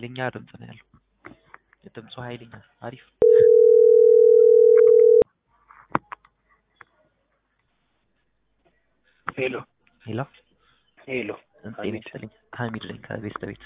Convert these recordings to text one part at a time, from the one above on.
ኃይለኛ ድምፅ ነው ያለው። ድምፁ ኃይለኛ አሪፍ ሄሎ ሄሎ ሄሎ ጤና ሀሚድ ይስጥልኝ ሀሚድ ነኝ ከቤስት ቤት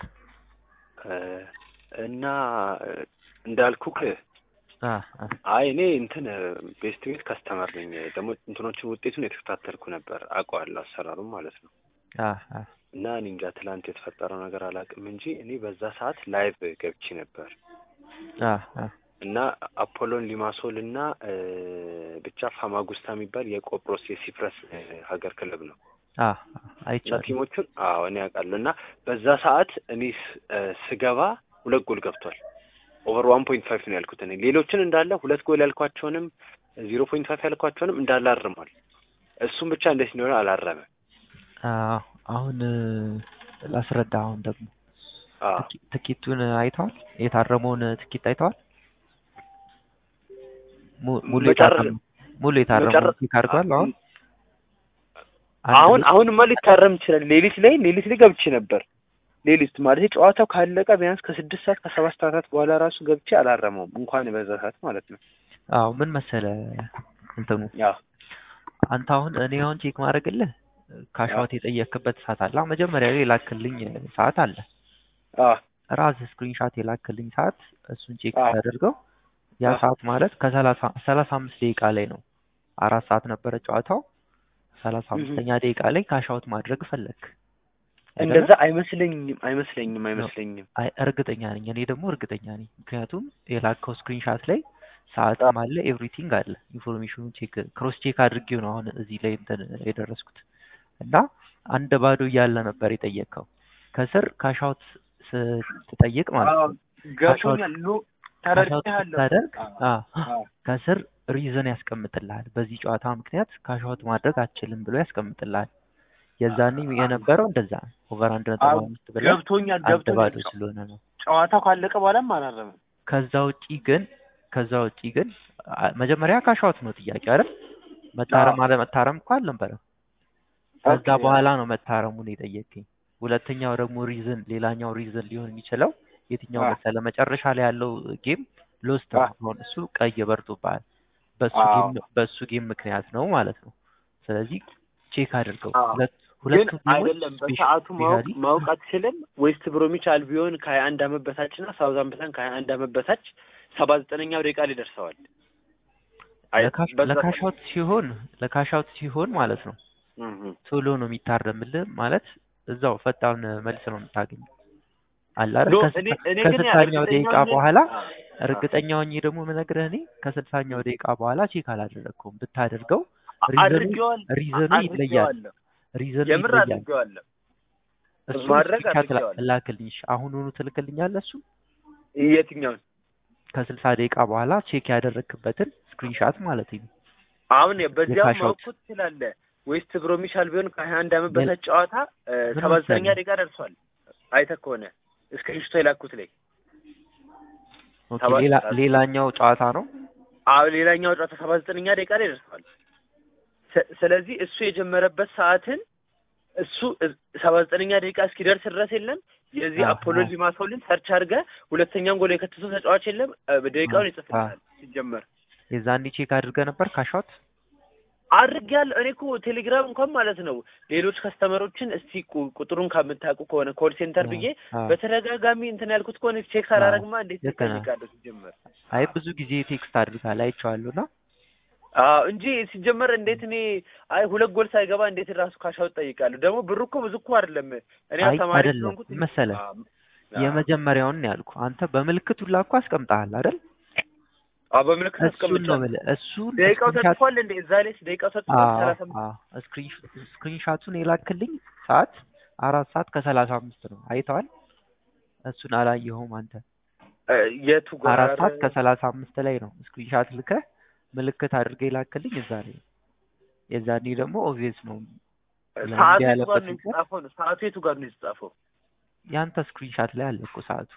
እና እንዳልኩክ አ አ አይ እኔ እንትን ቤስት ቤት ከስተመር ነኝ። ደግሞ እንትኖችን ውጤቱን የተከታተልኩ ነበር አውቀዋለሁ፣ አሰራሩም ማለት ነው። አ አ እና እኔ እንጃ ትላንት የተፈጠረው ነገር አላውቅም እንጂ እኔ በዛ ሰዓት ላይቭ ገብቼ ነበር አ አ እና አፖሎን ሊማሶል እና እ ብቻ ፋማጉስታ የሚባል የቆጵሮስ የሲፕረስ እ ሀገር ክለብ ነው አ እና አይቻልም ቲሞቹን አዎ እኔ ያውቃለሁ። እና በዛ ሰዓት እኔ ስ- እ ስገባ ሁለት ጎል ገብቷል። ኦቨር ዋን ፖይንት ፋይቭ ነው ያልኩት እኔ ሌሎችን እንዳለ ሁለት ጎል ያልኳቸውንም ዚሮ ፖይንት ፋይቭ ያልኳቸውንም እንዳለ አርሟል። እሱም ብቻ እንዴት እንደሆነ አላረመም። አ አሁን እ ላስረዳ አሁን ደግሞ አዎ ትኬ- ትኬቱን አይተዋል? የታረመውን ትኬት አይተዋል? mu- ሙሉ መጨረ- የታረመው ሙሉ የታረመውን መጨረ- ቼክ አድርገዋል? አሁን አሁን አንድ አሁንማ ሊታረም ይችላል። ሌሊት ላይ ሌሊት ላይ ገብቼ ነበር። ሌሊት ማለት ጨዋታው ካለቀ ቢያንስ ከስድስት ሰዓት ከሰባት ሰዓታት በኋላ ራሱ ገብቼ አላረመውም እንኳን በዛ ሰዓት ማለት ነው። አዎ ምን መሰለ እንትኑ ያው አንተ አሁን እኔ አሁን ቼክ ማድረግልህ ካሻውት የጠየክበት ሰዓት አለ። አሁን መጀመሪያ ላይ የላክልኝ ሰዓት አለ። አ ራስ ስክሪንሻት የላክልኝ ሰዓት እሱን ቼክ አዎ። ታደርገው ያ አዎ። ሰዓት ማለት ከሰላሳ ሰላሳ አምስት ደቂቃ ላይ ነው። አራት ሰዓት ነበረ ጨዋታው። ሰላሳ አምስተኛ ደቂቃ ላይ ካሻውት ማድረግ ፈለግ እንደዛ አይመስለኝም አይመስለኝም አይመስለኝም። አይ እርግጠኛ ነኝ። እኔ ደግሞ እርግጠኛ ነኝ። ምክንያቱም የላከው ስክሪንሻት ላይ ሰዓትም አለ ኤቭሪቲንግ አለ። ኢንፎርሜሽኑን ቼክ ክሮስ ቼክ አድርጌው ነው አሁን እዚህ ላይ እንትን የደረስኩት እና አንድ ባዶ እያለ ነበር የጠየቀው። ከስር ካሻውት ስትጠይቅ ማለት ነው ገብቶኛል። ኖ ካሻውት ተረድቻለሁ። ስታደርግ አ አዎ። ከስር ሪዝን ያስቀምጥልሃል። በዚህ ጨዋታ ምክንያት ካሻውት ማድረግ አትችልም ብሎ ያስቀምጥልሃል። የዛኔ የነበረው እንደዛ ነው። ኦቨር አንድ ነጥብ አዎ፣ አምስት ብለህ ገብቶኛል አንድ ገብቶኛል። ባዶ ስለሆነ ነው። ጨዋታው ካለቀ በኋላም አላረመም። ከዛ ውጪ ግን ከዛ ውጪ ግን አ- መጀመሪያ ካሻውት ነው ጥያቄ አይደል? መታረም አለ መታረም እኮ አልነበረም። ከዛ ኦኬ። በኋላ ነው መታረሙን የጠየቀኝ። ሁለተኛው ደግሞ ሪዝን ሌላኛው ሪዝን ሊሆን የሚችለው የትኛው አ። መሰለ? መጨረሻ ላይ ያለው ጌም ሎስት አ። አሁን እሱ ቀይ በርቶብሃል። በሱ አዎ። ጌም በሱ ጌም ምክንያት ነው ማለት ነው። ስለዚህ ቼክ አድርገው አዎ። ሁለት ግን ሁለቱ ጌሞች አይደለም በሰዓቱ ማወቅ ስፔሻሊ ማወቅ አትችልም። ዌስት ብሮሚች አልቢዮን ከሀያ አንድ አመት በታች እና ሳውዛምፕተን ከሀያ አንድ አመት በታች ሰባ ዘጠነኛው ደቂቃ ላይ ደርሰዋል። አይ፣ በዛ- ለካሻውት ሲሆን ለካሻውት ሲሆን ማለት ነው እም እም። ቶሎ ነው የሚታረምልህ ማለት እዛው ፈጣን መልስ ነው የምታገኘው አለ አይደል? ኖ፣ ከስልሳ- እኔ- እኔ ግን ከስልሳኛው እርግጠኛ ደቂቃ ነኝ- በኋላ አ፣ እርግጠኛ ሆኜ ደግሞ የምነግርህ እኔ ከስልሳኛው ደቂቃ በኋላ ቼክ አላደረግከውም። ብታደርገው አ- ሪዘኑ አድርጌዋለሁ ሪዘኑ ይለያል። አድርጌዋለሁ። ሪዘኑ የምር ይለያል። አድርጌዋለሁ። እሱ ማድረግ ስክሪንሻት ላ- አድርጌዋለሁ። ላክልኝ። እሺ፣ አሁኑኑ ትልክልኛለህ? እሱ የትኛውን ከስልሳ ደቂቃ በኋላ ቼክ ያደረግክበትን ስክሪንሻት ማለት ነው። አሁን በዚያው የካሻውት። ማወቅ እኮ ትችላለህ። ዌስት ብሮሚች አልቢዮን ከሀያ አንድ አመት ሌላ- በታች ጨዋታ ምን ሰባ ዘጠነኛ መሰለህ? ደቂቃ ደርሷል። አይተህ ከሆነ እስክሪንሽቶ የላኩት ላይ ኦኬ፣ ሰባት ሌላ ሰዓት። ሌላኛው ጨዋታ ነው። አዎ ሌላኛው ጨዋታ ሰባ ዘጠነኛ ደቂቃ ላይ ደርሷል። ስ- ስለዚህ እሱ የጀመረበት ሰዓትን እሱ ሰባ ዘጠነኛ ደቂቃ እስኪደርስ ድረስ የለም የዚህ አዎ፣ አፖሎ አዎ። ሊማሶልን ሰርች አድርገህ ሁለተኛውን ጎል የከተተው ተጫዋች የለም እ፣ ደቂቃውን አዎ፣ ይጽፍልሃል ሲጀመር የዛኔ ቼክ አድርገህ ነበር ካሻውት? አድርጌያለሁ። እኔ እኮ ቴሌግራም እንኳን ማለት ነው ሌሎች ከስተመሮችን እስቲ ቁ- ቁጥሩን ከምታውቁ ከሆነ ኮል ሴንተር ብዬ አዎ። በተደጋጋሚ እንትን ያልኩት ከሆነ ቼክ ሳላረግማ እንዴት ልክ ነህ። ትጠይቃለህ? ሲጀመር አይ ብዙ ጊዜ ቴክስት አድርጋል አይቼዋለሁ እና አዎ እንጂ ሲጀመር እንዴት እኔ አይ ሁለት ጎል ሳይገባ እንዴት ራሱ ካሻው ጠይቃለሁ። ደግሞ ብሩ እኮ ብዙ እኮ አይደለም። እኔ ያው አይ ተማሪ አይደለም ስለሆንኩት መሰለህ አዎ፣ አዎ። የመጀመሪያውን ነው ያልኩህ። አንተ በምልክቱ ላኩ አስቀምጠሃል አይደል? አዎ በምልክት እሱን ነው አስቀምጫለሁ። የምልህ። እሱን ደቂቃው ስክሪንሻት ተጽፏል እንዴ? እዛ ላይ ደቂቃው ተጽፏል። ሰላሳ አምስት ስክሪንሻቱን የላክልኝ ሰዓት አራት ሰዓት ከሰላሳ አምስት ነው አይተዋል። እሱን አላየኸውም አንተ። እ፣ የቱ ጋር አራት ሰዓት ከሰላሳ አምስት ላይ ነው ስክሪንሻት ልከህ ምልክት አድርገህ የላክልኝ እዛ ላይ ነው። የዛኔ ደግሞ ኦብቪየስ ነው ሰዓቱ እንዲህ የቱ ጋር ያለበት ነው ምክንያት የተጻፈው? ነው ሰዓቱ የቱ ጋር ነው የተጻፈው? ያንተ ስክሪንሻት ላይ አለ እኮ ሰዓቱ።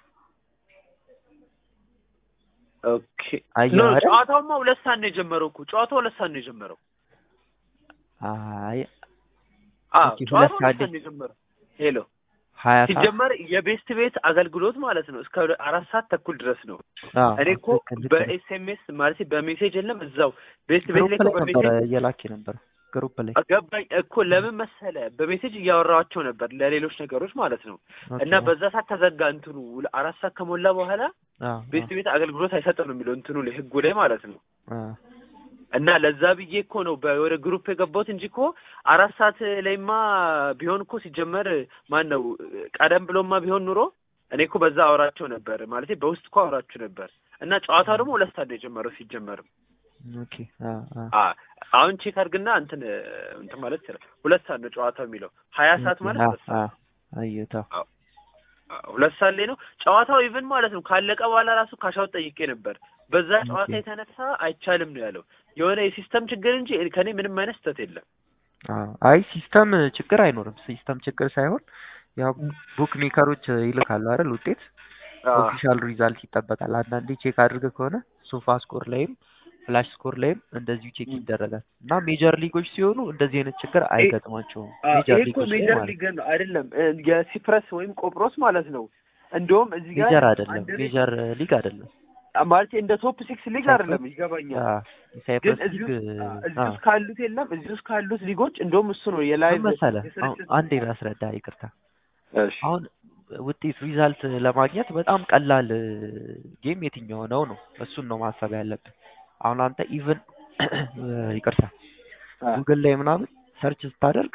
ኦኬ አየህ ኖ አይደል? ጨዋታውማ ሁለት ሰዓት ነው የጀመረው እኮ ጨዋታው ሁለት ሰዓት ነው የጀመረው። አይ አዎ ኦኬ፣ ሁለት ጨዋታው ሰዓት ሁለት ሰዓት ነው የጀመረው። ሄሎ ሀያ ሰዓት ሲጀመር የቤስት ቤት አገልግሎት ማለት ነው እስከ አራት ሰዓት ተኩል ድረስ ነው። አዎ፣ እኔ እኮ ልክ ልክ ነው። በኤስኤምኤስ ማለት በሜሴጅ የለም እዛው ቤስት ቤት ግሩፕ ላይ እኮ ላይ ነበረ በሜሴጅ እየላክ ነበር ግሩፕ ላይ ገባኝ እኮ ለምን መሰለ በሜሴጅ እያወራኋቸው ነበር ለሌሎች ነገሮች ማለት ነው። ኦኬ። እና በዛ ሰዓት ተዘጋ እንትኑ አራት ሰዓት ከሞላ በኋላ አዎ፣ ቤስት ቤት አገልግሎት አይሰጥም ነው የሚለው እንትኑ ላይ ህጉ ላይ ማለት ነው። አዎ፣ እና ለዛ ብዬ እኮ ነው በ- ወደ ግሩፕ የገባሁት እንጂ እኮ አራት ሰዓት ላይማ ቢሆን እኮ ሲጀመር ማን ነው ቀደም ብሎማ ቢሆን ኑሮ እኔ እኮ በዛ አወራቸው ነበር ማለት በውስጥ እኮ አወራችሁ ነበር። እና ጨዋታው ደግሞ ሁለት ሰዓት ነው የጀመረው ሲጀመርም ኦኬ። አዎ፣ አዎ። አ አሁን ቼክ አድርግና እንትን እንትን ማለት ይችላል። ሁለት ሰዓት ነው ጨዋታው የሚለው ሀያ ሰዓት ማለት አዎ፣ ሁለት ሰዓት አዎ። አየሁት። አዎ። አ፣ ሁለት ሰዓት ላይ ነው ጨዋታው ኢቭን ማለት ነው ካለቀ በኋላ ራሱ ካሻውት ጠይቄ ነበር። በዛ ጨዋታ ኦኬ። የተነሳ አይቻልም ነው ያለው። የሆነ የሲስተም ችግር እንጂ ከኔ ምንም አይነት ስህተት የለም። አዎ። አይ ሲስተም ችግር አይኖርም። ሲስተም ችግር ሳይሆን ያው ቡክ ሜከሮች ይልካሉ አይደል ውጤት ኦፊሻል ሪዛልት ይጠበቃል። አንዳንዴ ቼክ አድርገህ ከሆነ ሶፋ ስኮር ላይም ፍላሽ ስኮር ላይም እንደዚሁ ቼክ ይደረጋል እና ሜጀር ሊጎች ሲሆኑ እንደዚህ አይነት ችግር አይገጥማቸውም። አ፣ ሜጀር ይሄ እኮ ሊጎች ላይ ሜጀር ማለት ሊግ ነው አይደለም እ፣ የሲፕረስ ወይም ቆጵሮስ ማለት ነው። እንደውም እዚህ ጋር ሜጀር አይደለም፣ አንድ ሊግ ሜጀር ሊግ አይደለም። ማለት እንደ ቶፕ ሲክስ ሊግ ሳይፕረስ- አይደለም ይገባኛል። አዎ፣ ግን የሳይፕረስ እዚህ ሊግ ውስጥ አ፣ እዚህ አዎ። ውስጥ ካሉት የለም እዚህ ውስጥ ካሉት ሊጎች እንደውም እሱ ነው የላይቭ ምን መሰለህ አሁን የስርጭት አንዴ ላስረዳ፣ ይቅርታ እሺ አሁን ውጤት ሪዛልት ለማግኘት በጣም ቀላል ጌም የትኛው ነው ነው እሱን ነው ማሰብ ያለብን። አሁን አንተ ኢቭን ይቅርታ አ፣ ጉግል ላይ ምናምን ሰርች ስታደርግ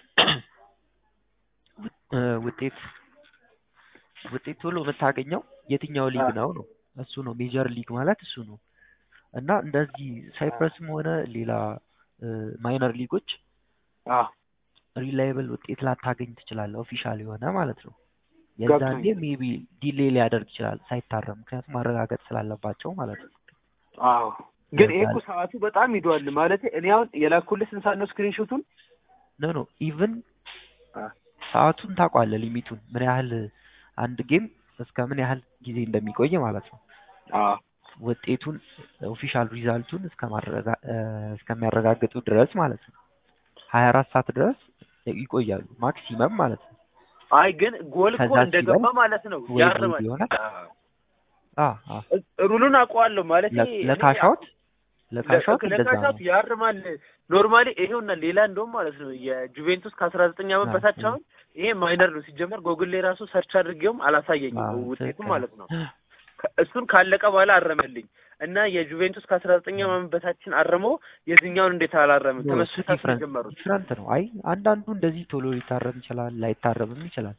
እ፣ ውጤት ውጤት ቶሎ የምታገኘው የትኛው ሊግ አ፣ ነው ነው እሱ ነው ሜጀር ሊግ ማለት እሱ ነው። እና እንደዚህ ሳይፕረስም ሆነ ሌላ ማይነር ሊጎች አ፣ ሪላይብል ውጤት ላታገኝ ትችላለህ፣ ኦፊሻል የሆነ ማለት ነው። የዛኔ ገብቶኛል። ሜቢ ዲሌይ ሊያደርግ ይችላል ሳይታረም፣ ምክንያቱም ማረጋገጥ ስላለባቸው ማለት ነው። አዎ ግን ይሄ እኮ ለዛ- ሰዓቱ በጣም ሂዷል ማለት እኔ አሁን የላኩልህ ስንት ሰዓት ነው ስክሪንሾቱን? ኖ ኖ ኢቭን አ፣ ሰዓቱን ታውቋለህ፣ ሊሚቱን ምን ያህል አንድ ጌም እስከ ምን ያህል ጊዜ እንደሚቆይ ማለት ነው። አዎ ውጤቱን ኦፊሻል ሪዛልቱን እስከማረጋ- እ፣ እስከሚያረጋግጡ ድረስ ማለት ነው። ሀያ አራት ሰዓት ድረስ ይቆያሉ ማክሲመም ማለት ነው። አይ ግን ጎል እኮ ከዛ እንደገባ ሲበልጥ ማለት ነው ወይ ያርማል። ሩል ይሆናል። አዎ። አ አ ሩሉን አውቀዋለሁ ማለት ለ- ለካሻውት ለካሻውት እንደዛ ነው። ለካሻውት ያርማል። ኖርማሊ ይሄውና ሌላ እንደውም ማለት ነው የጁቬንቱስ ከአስራ ዘጠኝ ዓመት አ፣ በታች አ። አሁን ይሄ ማይነር ነው ሲጀመር ጎግል ላይ ራሱ ሰርች አድርጌውም አላሳየኝም አዎ፣ ውጤቱ ትክክል። ማለት ነው። ከ- እሱን ካለቀ በኋላ አረመልኝ እና የጁቬንቱስ ከአስራ ዘጠኝ ዓመት በታችን አርሞ የዚህኛውን እንዴት አላረምም? ኖ፣ እሱ ተመስርታት ዲፍረንት የጀመሩት ዲፍረንት ነው። አይ አንዳንዱ እንደዚህ ቶሎ ሊታረም ይችላል፣ ላይታረምም ይችላል።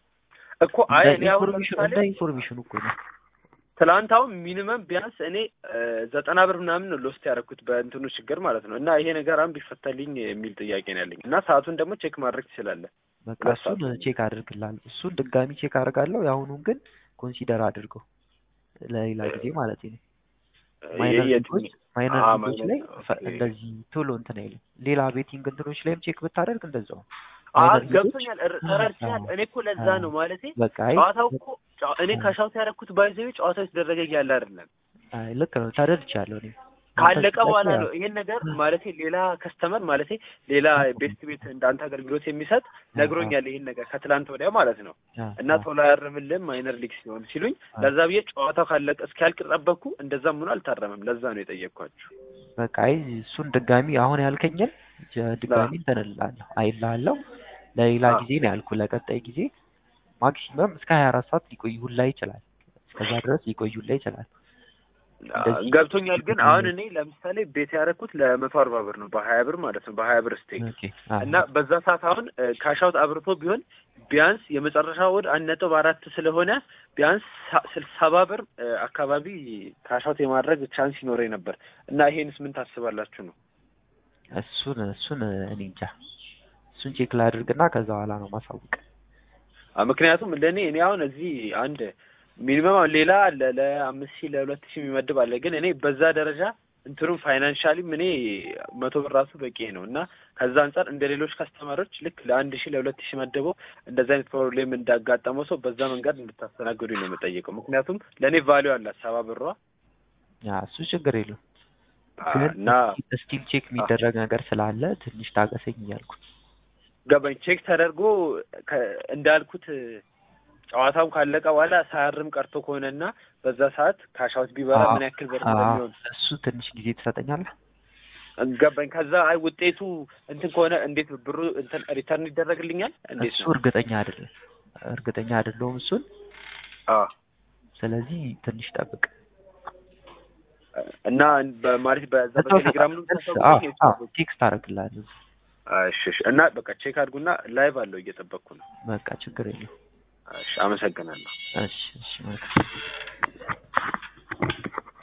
እኮ አይ እንደ እኔ አሁን ኢንፎርሜሽን ለምሳሌ እንደ ኢንፎርሜሽኑ እኮ ነው። ትላንት አሁን ሚኒመም ቢያንስ እኔ እ፣ ዘጠና ብር ምናምን ነው ሎስት ያደረኩት በእንትኑ ችግር ማለት ነው። እና ይሄ ነገር አሁን ቢፈታልኝ የሚል ጥያቄ ነው ያለኝ። እና ሰዓቱን ደግሞ ቼክ ማድረግ ትችላለህ። በቃ ሁለት እሱን ሰዓት ቼክ አድርግላለሁ። እሱን ድጋሚ ቼክ አድርጋለሁ። የአሁኑን ግን ኮንሲደር አድርገው ለሌላ ጊዜ ማለት ነው። ማይነር የየትኛው? ሊጎች ማይነር አ፣ ሊጎች ማይነር ላይ ፈ- ኦኬ። እንደዚህ ቶሎ እንትን አይልም። ሌላ ቤቲንግ እንትኖች ላይም ቼክ ብታደርግ እንደዛው አ ማይነር ሊጎች ገብቶኛል፣ እር- ተረድቻለሁ። አዎ፣ እኔ እኮ ለዛ አዎ። ነው ማለቴ በቃ አይ ጨዋታው እኮ ጨዋ- እኔ አዎ። ከሻውት ያደረኩት ባይዘዊ ጨዋታው የተደረገ እያለ አይደለም አይ ልክ ነው ተረድቻለሁ። እኔ አንተ ካለቀ ስትጠይቅ በኋላ ያው ነው ይሄን ነገር ማለቴ ሌላ ከስተመር ማለቴ ሌላ ቤስት ቤት እንዳንተ አገልግሎት የሚሰጥ አ፣ አ፣ ነግሮኛል። ይሄን ነገር ከትላንት ወዲያ ማለት ነው አ፣ እና አ፣ ቶሎ አያርምልም ማይነር ሊግ ሲሆን ሲሉኝ አ። ለዛ ብዬ ጨዋታው ካለቀ እስኪያልቅ ጠበቅኩ። እንደዛም ሆኖ አልታረመም። ለዛ ነው የጠየቅኳችሁ። በቃ አይ እሱን ድጋሚ አሁን ያልከኝን ጀ- ድጋሚ እንትን እልሃለሁ አይልሃለሁ ለሌላ አ፣ ጊዜ ነው ያልኩ። ለቀጣይ ጊዜ ማክሲመም እስከ ሀያ አራት ሰዓት ሊቆይ ሁላ ይችላል። እስከዛ ድረስ ሊቆይ ሁላ ይችላል። አ፣ እንደዚህ ገብቶኛል። ግን ችግር አሁን የለውም። እኔ ለምሳሌ ቤት ያደረኩት ለመቶ አርባ ብር ነው በሀያ ብር ማለት ነው በሀያ ብር ስቴክ ኦኬ አ፣ እና በዛ ሰዓት አሁን ካሻውት አብርቶ ቢሆን ቢያንስ የመጨረሻ ወድ አንድ ነጥብ አራት ስለሆነ ቢያንስ ሳ- ስልሳ ሰባ ብር እ፣ አካባቢ ካሻውት የማድረግ ቻንስ ይኖረኝ ነበር እና ይሄንስ ምን ታስባላችሁ ነው? እሱን እሱን እኔ እንጃ እሱን ቼክ ላድርግና ከዛ በኋላ ነው ማሳወቅ። አ፣ ምክንያቱም ለእኔ እኔ አሁን እዚህ አንድ ሚኒመም አሁን ሌላ አለ ለአምስት ሺህ ለሁለት ሺህ የሚመድብ አለ። ግን እኔ በዛ ደረጃ እንትኑም ፋይናንሻሊም እኔ መቶ ብር ራሱ በቂ ነው እና ከዛ አንጻር እንደ ሌሎች ከስተመሮች ልክ ለአንድ ሺህ ለሁለት ሺህ መድበው እንደዚ አይነት ፕሮብሌም እንዳጋጠመው ሰው በዛ መንገድ እንድታስተናግዱኝ ነው የምጠይቀው። ምክንያቱም ለእኔ ቫሊዩ አላት ሰባ ብሯ ያ እሱ ችግር የለውም አ፣ ግን እና ስቲል ቼክ የሚደረግ ነገር ስላለ ትንሽ ታገሰኝ እያልኩ ገባኝ። ቼክ ተደርጎ ከ- እንዳልኩት ጨዋታው ካለቀ በኋላ ሳያርም ቀርቶ ከሆነና በዛ ሰዓት ካሻውት ቢበራ አዎ፣ ምን ያክል ብር አዎ፣ እንደሚሆን እሱ ትንሽ ጊዜ ትሰጠኛለህ? ገባኝ። ከዛ አይ ውጤቱ እንትን ከሆነ እንዴት ብሩ እንትን ሪተርን ይደረግልኛል? እንዴት እሱ ነው? እርግጠኛ አይደለም እርግጠኛ አይደለሁም እሱን። አዎ ስለዚህ ትንሽ ጠብቅ። እና በማለት በዛ በዛው በቴሌግራም ነው ሰዓት- የምታሳውቁኝ? አዎ፣ ወይስ አዎ፣ በ- ቴክስት አደርግልሃለሁ። እሺ እሺ። እና በቃ ቼክ አድርጉና ላይቭ አለው እየጠበቅኩ ነው። በቃ ችግር የለውም። እሺ አመሰግናለሁ። እሺ፣ እሺ፣ መልካም